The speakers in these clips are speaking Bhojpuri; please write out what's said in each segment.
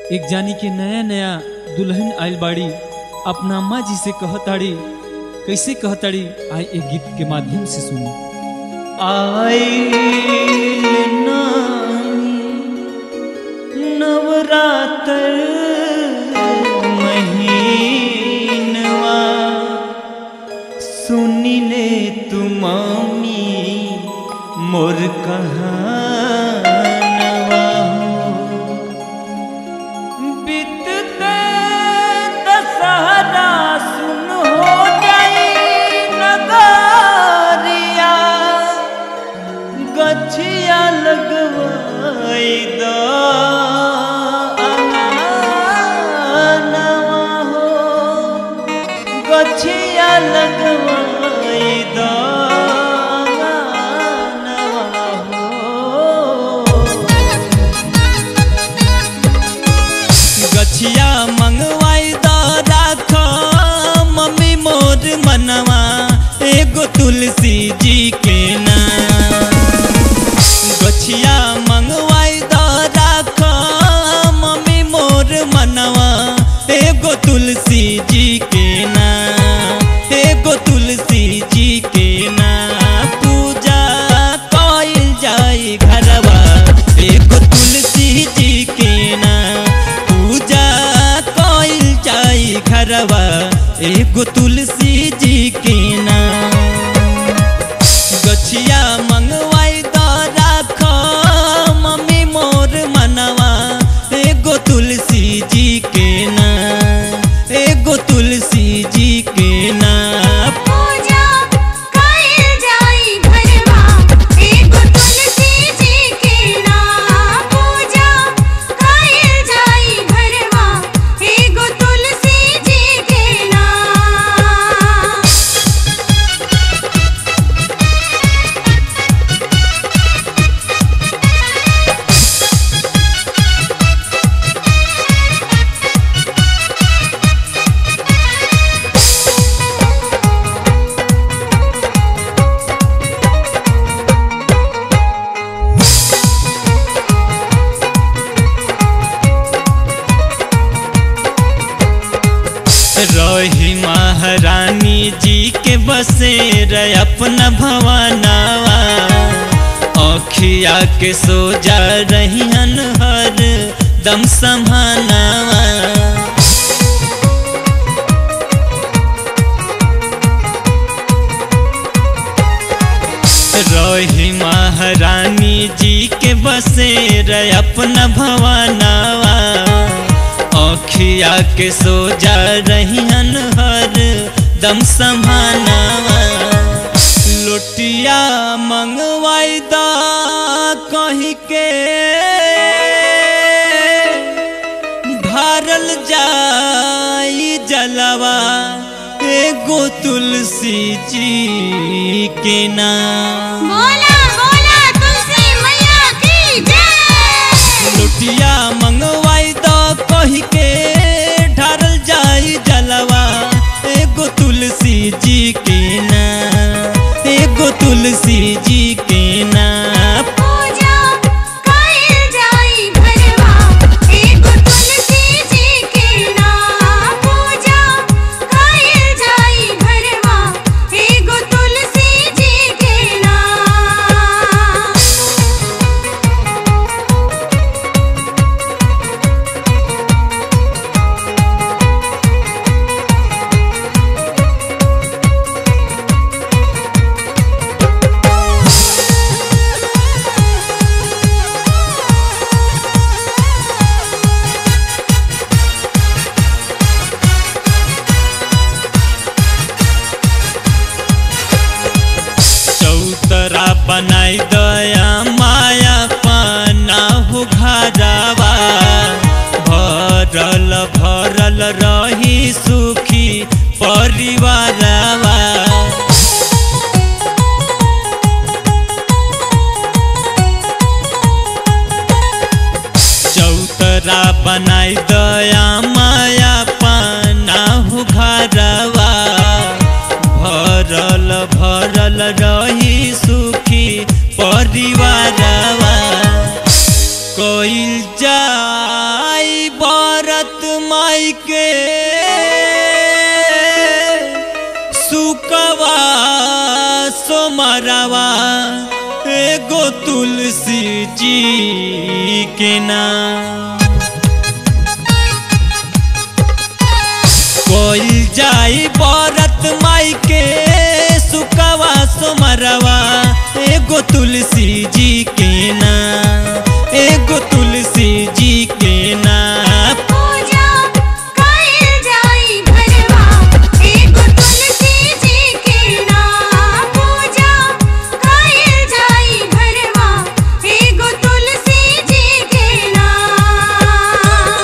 एक जानी के नया नया दुल्हन आइल बाड़ी अपना अम्मा जी से कहताड़ी कैसे कहताड़ी आए एक गीत के माध्यम से सुनी आइल नवरात्र महीनवा सुनी ले तुमामी मोर कहानवा हो बीतते दशहरा सुन हो जाई नगरिया गछिया लगवाई द अनानवा हो गछिया लगवाई द अनानवा हो गछिया मंगवाई द राख मम्मी मोर मनवा एगो तुलसी जी के नाम गछिया मंगवाई द राख मम्मी मोर मनवा एगो तुलसी जी के नाम एगो तुलसी जी के नाम पूजा कइल जाई घरवा एगो तुलसी जी के नाम पूजा कइल जाई घरवा एगो तुलसी जी के नाम गछिया मंगवाई द राख मम्मी मोर मनवा एगो तुलसी जी के नाम एगो तुलसी जी के नाम पूजा कइल जाई घरवा एगो तुलसी जी के नाम पूजा कइल जाई घरवा एगो तुलसी जी के नाम रही महारानी जी के बसेर अपना भवनावा अखिया के सोजा रहियन हर दम समानावा रही महारानी जी के बसेर अपना भवनावा अखिया के सोजा रहियन हर दम समानावा लोटिया मंगवाई दा कहीं के ढारल जाई जलवा एगो तुलसी जी के नाम बोला बोला तुलसी मैया की जय लुटिया मंगवाई द कही के ढारल जाई जलवा एगो तुलसी जी के नाम एगो तुलसी जी के नाम पूजा कइल जाई घरवा एगो तुलसी जी के नाम पूजा कइल जाई घरवा एगो तुलसी जी के नाम तुलसी जी के नाम कोई जाई बरत माई के सुकवा सुमरवा एगो तुलसी जी के नाम एगो तुलसी जी के नाम पूजा कइल जाई घरवा एगो तुलसी जी के नाम पूजा कइल जाई घरवा एगो तुलसी जी के नाम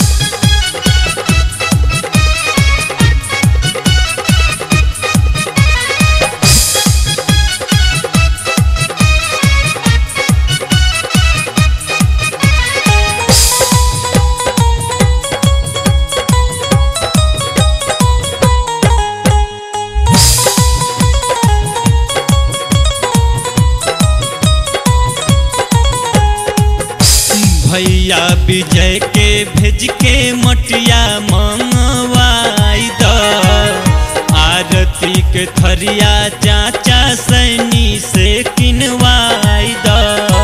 भैया विजय के भेज के मटिया मंगवाई द आरती के थरिया चाचा सैनी से किनवाई द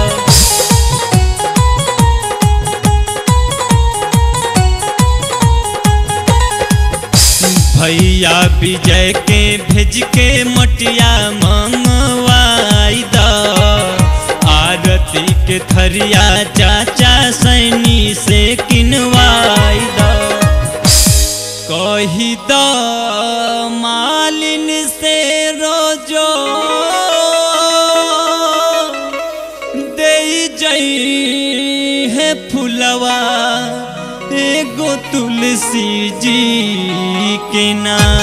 भैया विजय के भेज के मटिया मंगवाई द आरती के थरिया चाचा सैनी से किनवाई द कही द मालिन से रोजो दे जई है फुलवा एगो तुलसी जी के नाम